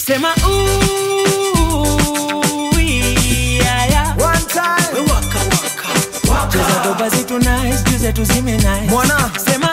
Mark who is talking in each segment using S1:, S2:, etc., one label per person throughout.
S1: sema ooh, yeah, yeah.
S2: One time.
S1: We waka, waka, waka. Cheza doba zetu nice, juu zetu zime nice.
S2: Mwana.
S1: Sema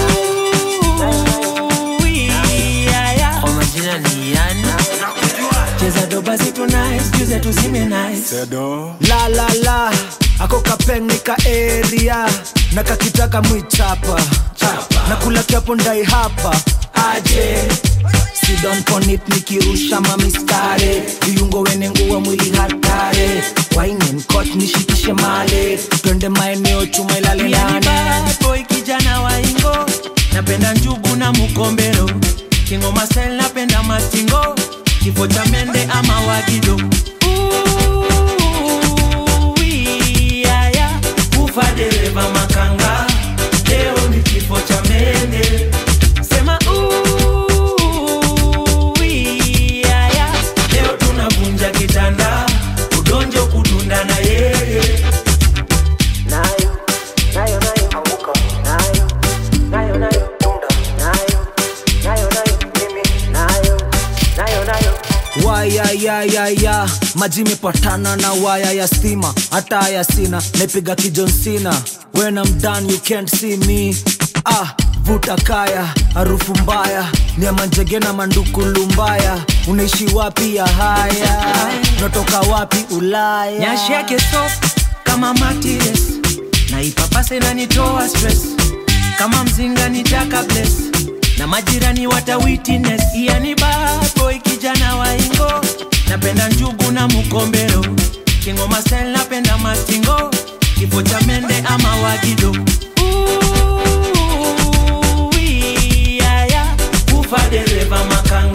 S1: ooh, yeah, yeah. Kwa majina ni yani cheza doba zetu nice, juu zetu zime nice.
S2: La la la, ako kapeng ka area na kakitaka mwichapa na kula kiapo ndai hapa aje sidon ponit nikirusha mamistare viungo wene nguwa mwili hatare wainen kot nishikishe male twende maeneo chuma ilale
S1: Pia ni
S2: nane
S1: bad boy kijana wa ingo napenda njugu na mukombero kingoma style napenda mastingo kifo cha mende ama wagido Ooh, yeah, yeah. ufa dereva makanga leo ni kifo cha mende sema ooh, yeah, yeah. leo tunavunja kitanda udonjo kudunda na yeye
S3: nayo nayo nayo anguka nayo nayo nayo tunda nayo nayo nayo mimi nayo nayo nayo
S2: waya ya ya ya maji imepatana na waya ya stima hata haya sina naipiga kijonsina when I'm done you can't see me ah vuta kaya harufu mbaya niamanjege na mandukulu mbaya unaishi wapi ya haya unatoka wapi ulaya
S1: nyashi yake soft kama matires na ipapase nanitoa stress kama mzinga nitaka bless na majirani wata witness yani bad boy kijana wa ingo napenda njugu na mukombero kingoma style napenda mastingo kifo cha mende ama wagido Ooh, yeah, yeah. ufa dereva makanga